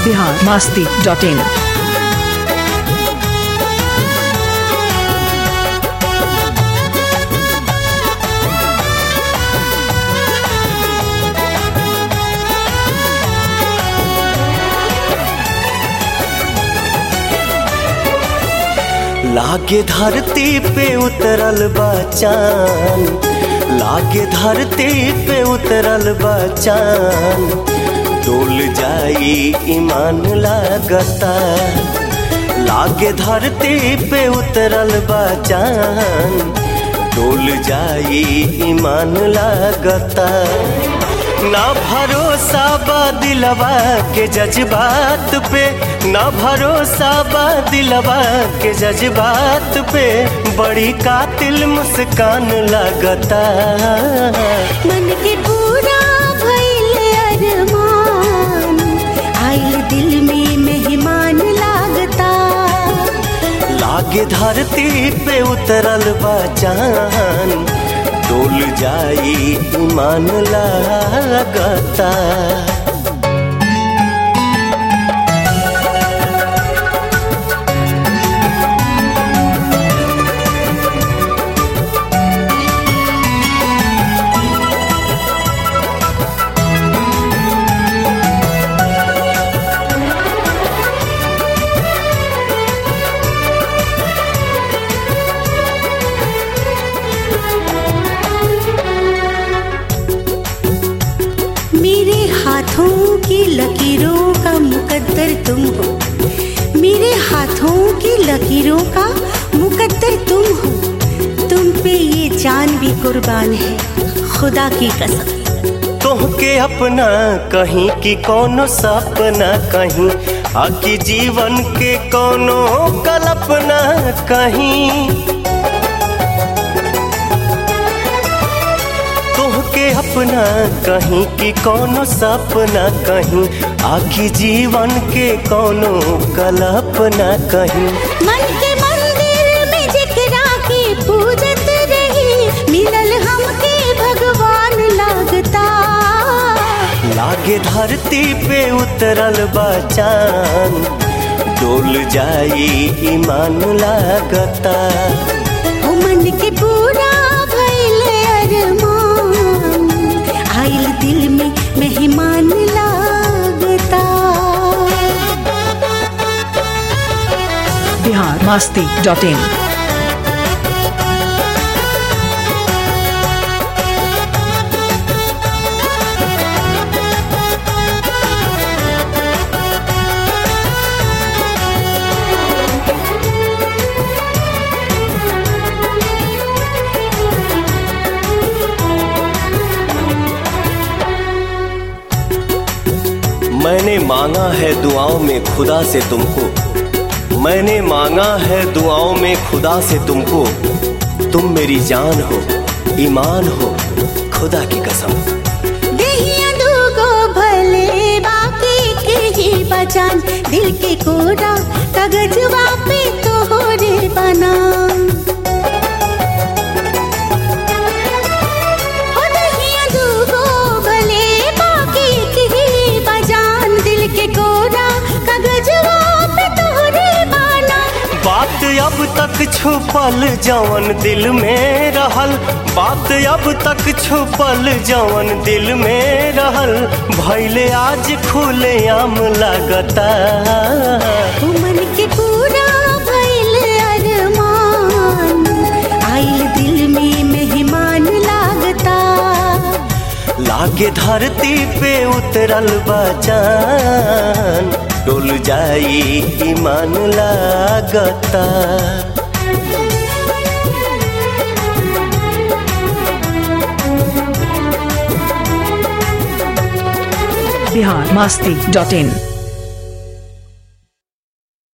Bihar Masti dot in लागे धरती पे उतरल बचान लागे धरती पे उतरल बचान डोल जाई ईमान लागता लागे धरती पे उतरल बचान डोल जाई ईमान लागता ना भरोसा बा दिलवा के जज्बात पे ना भरोसा बा दिलवा के जज्बात पे बड़ी कातिल मुस्कान लगता मन के पूरा भइल अरमान आइल दिल में मेहमान लागता लागे धरती पे उतरल बचान डोल जाई ईमान लागता मेरे हाथों की लकीरों का मुकद्दर तुम हो मेरे हाथों की लकीरों का मुकद्दर तुम हो तुम पे ये जान भी कुर्बान है खुदा की कसम तोहके अपना कहीं की कोनो सपना कहीं आकी जीवन के कोनो कल्पना कहीं तोहके अपना कहीं की कोनो सपना कहीं आखी जीवन के कोनो कल्पना कहीं मन के मंदिर में जिकरा के पूजत रही मिलल हमके भगवान लागता लागे धरती पे उतरल बचान डोल जाई ईमान लागता ओ मन के पूरा भइल अरमान आइल दिल में मेहमान लागता बिहार मास्ती डॉट इन मैंने मांगा है दुआओं में खुदा से तुमको मैंने मांगा है दुआओं में खुदा से तुमको तुम मेरी जान हो ईमान हो खुदा की कसम देहिया दूगो भले बाकी के ही बचान दिल के कोरा कागजवा पे तोहरे बना ओ देहिया दूगो भले बाकी के ही बचान दिल के कोरा कागजवा पे तोहरे बना बात अब तक छुपल जवन दिल में रहल बात अब तक छुपल जवन दिल में रहल भैले आज खुले आम लगता ओ मन के पूरा भइल अरमान आइल दिल में मेहमान लागता लागे धरती पे उतरल बचान डोल जाई ईमान लागता बिहार मास्ती डॉट इन